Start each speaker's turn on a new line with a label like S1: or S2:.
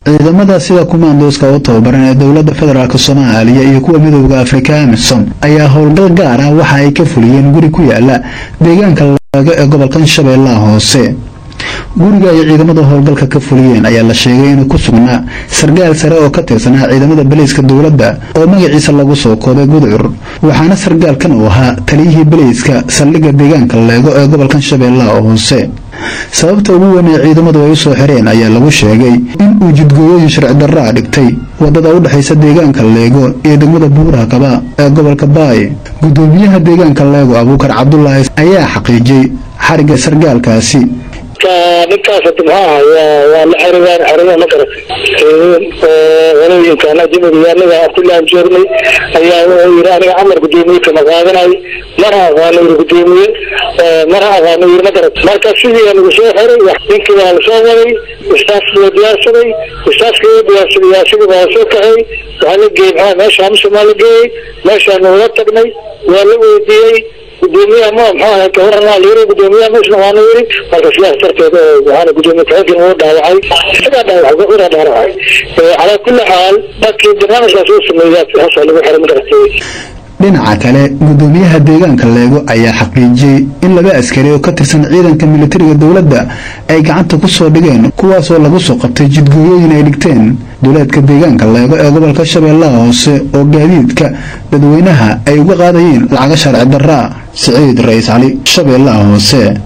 S1: ciidamada sida kumaandooska u tababaran ee dowladda federaalk soomaaliya iyo kuwa midooda afrika amisom ayaa howlgal gaar ah waxa ay ka fuliyeen guri ku yaala deegaanka leego ee gobolkan shabeellaha hoose guriga ay ciidamada howlgalka ka fuliyeen ayaa la sheegay inuu ku sugnaa sargaal sare oo ka tirsanaa ciidamada baleyska dowladda oo magaciisa lagu soo koobay gudcur waxaana sargaalkan uu ahaa taliyihii baleyska saldhigga deegaanka leego ee gobolkan shabeellaha hoose sababta ugu weyn ee ciidamadu ay u soo xireen ayaa lagu sheegay in uu jidgooyooyin sharci darraa dhigtay wadada u dhexaysa deegaanka leego iyo degmada buuraha kaba ee gobolka baay gudoomiyaha deegaanka leego abuukar cabdulaahi ayaa xaqiijiyey xarigga sargaalkaasi
S2: ninkaas hada maxaa aha waa la xerigaan xeriga ma garatay walooyinka ajnabiga anaga abdullahan joognay ayaa wuxuu yiri aniga camar gudoomiye kama qaadanay mana aqaano yiri gudoomiye mana aqaano yiri ma garatay marka sidii nagu soo xiray ninkii waa lasoo waday ustaafkii waa diyaarsaday ustaafkii waa diyaarsaday asigii baa soo kaxay waxaa la geeyey maxaa meesha amsa maa la geeyey meeshaa nagula tagnay waa la weydiiyey gudoomiyaha ma maxaa gabarnaa la yiri gudoomiyaha ma isna waana yiri marka sidaas darteed waxaana gudoomiye ku-xigeen uu dhaawacay isagaa dhaawacay gafuraa dhaawacay calaa kulli xaal markii barnaamijkaas uu sameeyay hasa lagu xiray ma garatay
S1: dhinaca kale gudoomiyaha deegaanka leego ayaa xaqiijiyey in laba askari oo ka tirsan ciidanka militariga dowladda ay gacanta ku soo dhigeen kuwaasoo lagu soo qabtay jidgooyooyin ay dhigteen duleedka deegaanka leego ee gobolka shabeellaha hoose oo gaadiidka dadweynaha ay uga qaadayeen lacaga sharci darraa siciid ra-iis cali shabeellaha hoose